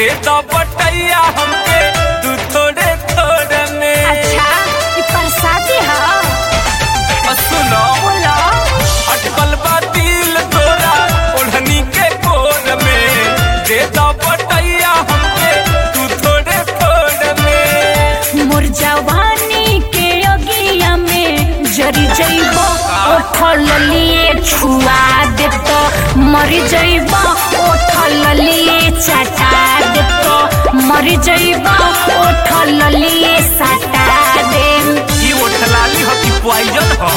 दे दो बटैया हमके तू थोड़े थोड़े में अच्छा ये प्रसादी है और सुनो बोलो अटकल बा दिल तोरा ओढ़नी के कोर में दे दो बटैया हमके तू थोड़े थोड़े में मोर जवानी के अगिया में जरी जइबो ओठल लिए छुआ देतो मरी जइबो ओठल लिए चटा देतो मरी जइबो ओठल लिए सटा देम ई ओठलाली हो कि पॉइजन हो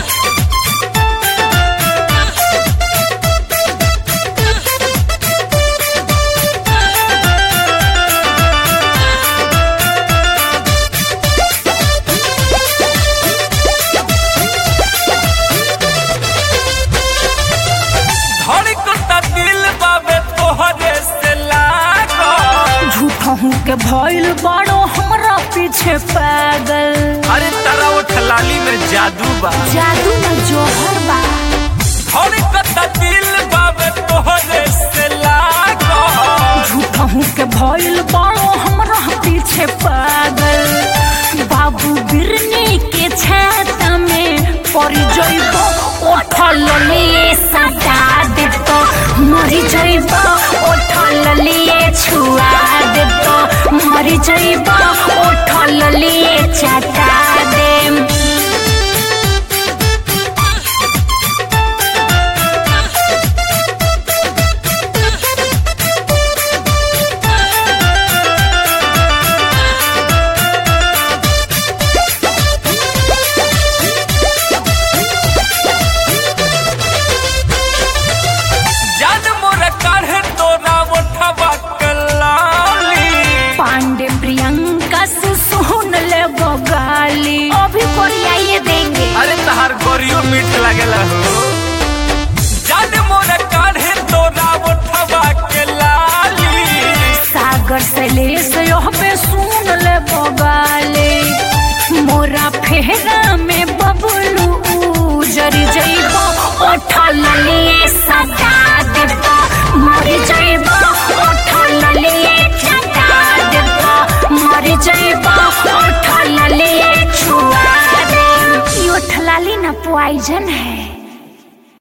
धड़कता दिल बाबे तोहरे से लागो झूठा हूँ के भइल बाड़ो हमरा पीछे पागल अरे तारा ओठलाली में जादू बा जादू न जोहर बा धड़कता दिल बाबे तोहरे से लागो झूठा हूँ के भइल बाड़ो हमरा पीछे पागल बाबू बिरनी के छाता में पड़ी जइबो ओठल लिए सटा देतो मरी जइबो ओठल लिए छुआ देतो मरी जइबो ओठल लिए चटा देम जान मोर काढ़े तोरा ओठवा कलाली पांडे प्रियंका से सुन ले गाली अभी कोरियाइए देंगे अरे तहार गोरियो मीठ लागेला हो जान मोर काढ़े तोरा ओठवा के लाली सागर से ले से यह पे सुन ले गाली मोरा फेरा में बबलू जरी जइबो ओठल लिए सटा देबो मरी जइबो ओठल लिए चटा देबो मरी जइबो ओठल लिए छुआ दे ई ओठलाली ना पॉइजन है